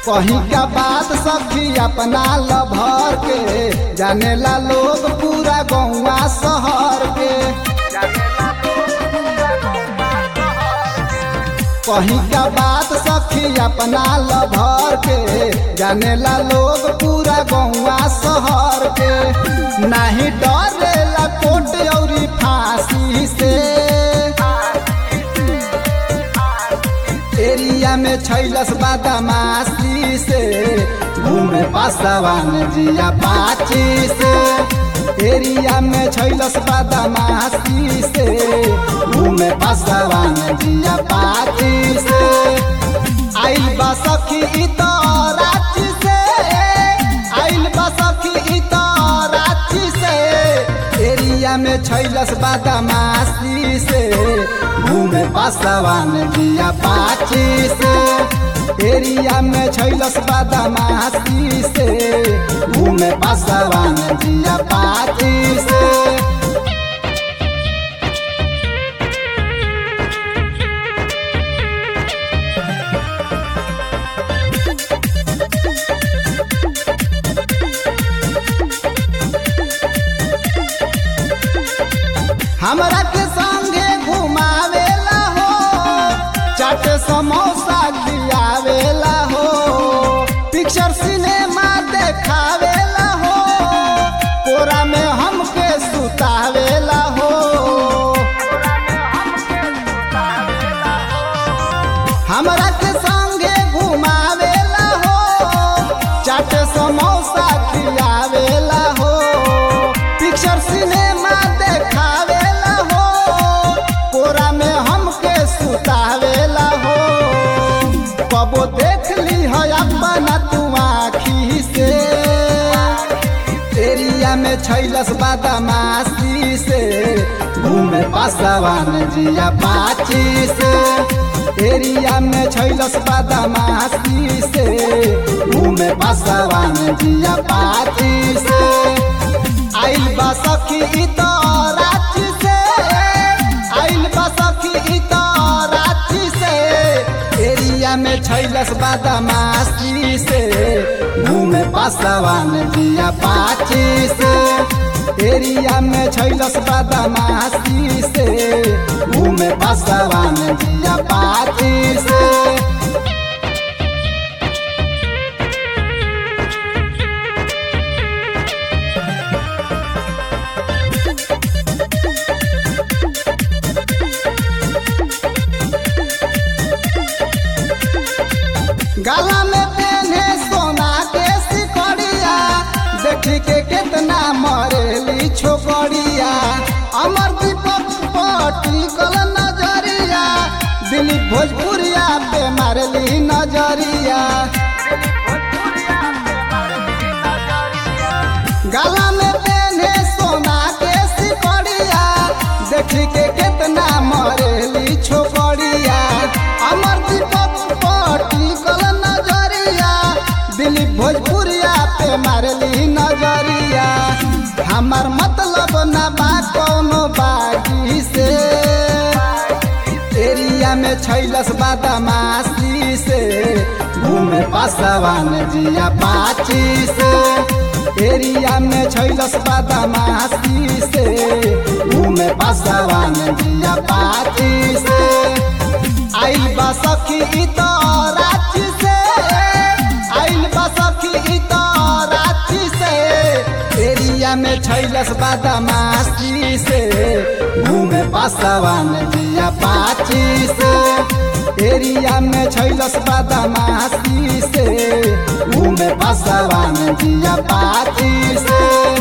कहीं का बात सखी अपना लभर के जानेला लोग पूरा गौवा शहर के कहीं का बात सखी अपना लभर के जानेला लोग पूरा गौवा शहर के नहीं डरेला कोट औरी फांसी से एरिया में छैलस बादामासी से घूमे पासवान जिया पाची से एरिया में छैलस बादामासी से घूमे पासवान जिया पाची से आइल बा सखी इ तो रांची से आइल बा सखी इ तो रांची से एरिया में छैलस बादामासी से घूमे पासवान जिया पाची से एरिया में छैलस बादामासी से घूमे पासवान जिया पाची से हमरा के संगे घुमावेला हो चाट समोसा खियावेला हो पिक्चर सिनेमा देखावेला हो कोरा में हमके सुतावेला हो हमरा के संगे घुमावेला हो चाट समोसा खियावेला हो पिक्चर सिनेमा देखावेला हो कोरा में हमके सुतावेला हो कबो देख ली है अपना तू आखी से एरिया में छैलस बादामासी से घूमे पासवान जिया पाची से एरिया में छैलस बादामासी से घूमे पासवान जिया पाची से आइल बा सखी इ तो रांची से आइल बा सखी इ तो रांची से एरिया में छैलस बादामासी से घूमे पासवान जिया पाची से एरिया में छैलस बादामासी से घूमे पासवान जिया पाची से गला में पेन्हे सोना के सिकड़िया देखी के कितना मरेली छोकड़िया अमर दीपक पटी कल नजरिया दिलीप भोजपुरिया पे मारली नजरिया गला में पेन्हे सोना के सिकड़िया देखी के कितना मरेली छोकड़िया अमर दीपक पटी कल नजरिया दिलीप भोजपुरिया पे मारली नजरिया हमार मतलब ना बा कौनो बागी से एरिया में छैलस बादामासी से घूमे पासवान जिया पाची से एरिया में छैलस बादामासी से घूमे पासवान जिया पाची से आइल बा सखी इ तो रांची से आइल बा सखी इ तो रांची से एरिया में छैलस बादामासी से घूमे पासवान जिया पाची से एरिया में छैलस बादामासी से घूमे पासवान जिया पाची से